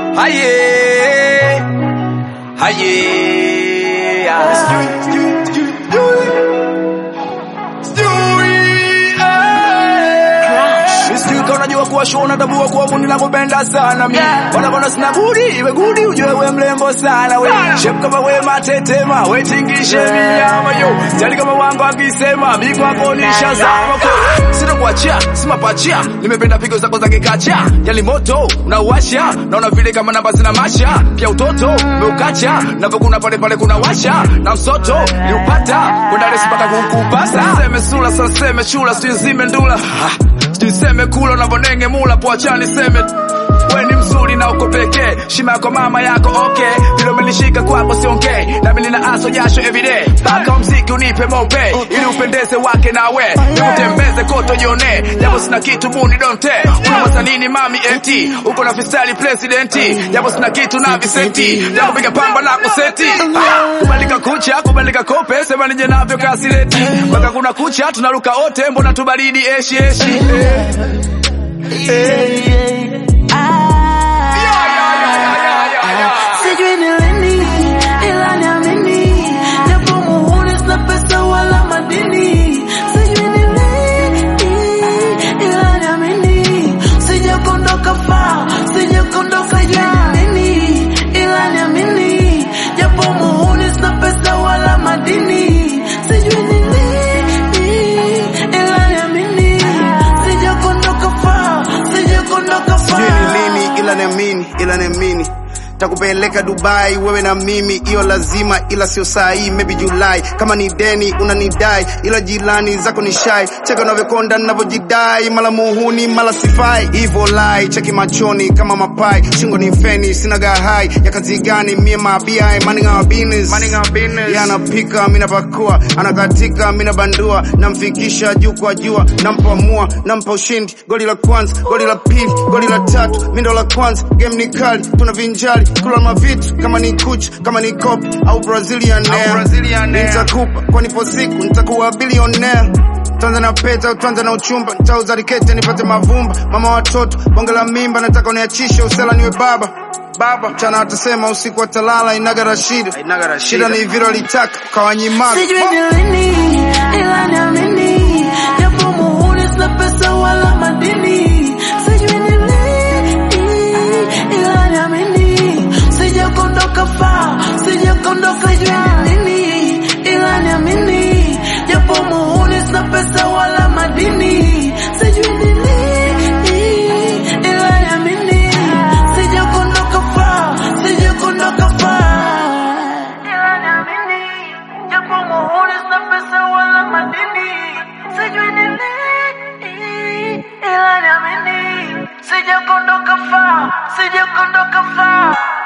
Haye, haye, Sijui unajua kuwa show natambua kuwa kundi nakupenda sana mi Wala kona sina budi iwe gudi ujue we mlembo sana we Shape kama we matetema we tingishe minyama yo Jali kama wangu akisema big wako nisha zama ko Sina kuachia sima pachia nimependa pigo zako za kikacha Yali moto unauasha naona vile kama namba zina masha Pia utoto umeukacha navokuna pale pale kuna washa na msoto niupata kwenda resi mpaka kukupasa Seme sula sasa seme chula sijui zime ndula Ah. Sijui seme kula unavyonenge mula poachani seme we ni mzuri na uko pekee shima yako mama yako okay vile umenishika kwako siongei nami nina aso jasho everyday mpaka mziki unipe mope ili upendeze wake nawe nikutembeze koto jione japo sina kitu buni donte unawaza nini mami eti uko na fisali presidenti japo sina kitu na visenti japo piga pamba na kuseti Ah, kubandika kucha kubandika kope sema nije navyo kasileti mpaka kuna kucha tunaruka wote mbona tubaridi eshi eshi eh. Sijui ni lini ila niamini, japo muhuri sina pesa wala madini. Sijui ni lini ila niamini, sijakondoka far, sijakondoka jana. Sijui ni lini ila niamini, japo muhuri sina pesa wala madini. Sijui ni lini ila niamini, sijakondoka far, sijakondoka far. sijui ni lini ila niamini ila niamini takupeleka Dubai wewe na mimi, hiyo lazima, ila sio saa hii, maybe Julai. Kama ni deni unanidai, ila jirani zako ni shai. Cheka unavyokonda ninavyojidai, mala muhuni mala sifai, hivyo lai. Cheki machoni kama mapai, shingo ni feni, sina gahai ya kazi gani? Mie mabiai, minding our business, minding our business. Yeye anapika mimi napakua, anakatika mimi nabandua, namfikisha juu kwa jua, nampamua, nampa ushindi. Goli la kwanza, goli la pili, goli la tatu, mimi ndo la kwanza. Game ni kali, tuna vinjali, kula mavitu kama ni kuch, kama ni cop au Brazilian air. Nitakupa kwa nipo siku, nitakuwa billionaire. Tuanze na pesa, tuanze na uchumba, nitauza rikete nipate mavumba. Mama watoto, bonge la mimba, nataka uniachishe usela niwe baba baba. Mchana watasema, usiku watalala, inaga rashida. Shida ni vile walitaka kawanyimaka. Sijui ni lini ila niamini, japo muhuri sina pesa wala madini. Sijui ni lini ila niamini, sijakondoka far, sijakondoka. Sijui ni lini ila niamini, japo muhuri sina pesa wala madini. Sijui ni lini ila niamini, sijakondoka far, sijakondoka far ila niamini, japo muhuri sina pesa wala madini. Sijui ni lini, ila niamini, sijakondoka far, sijakondoka far.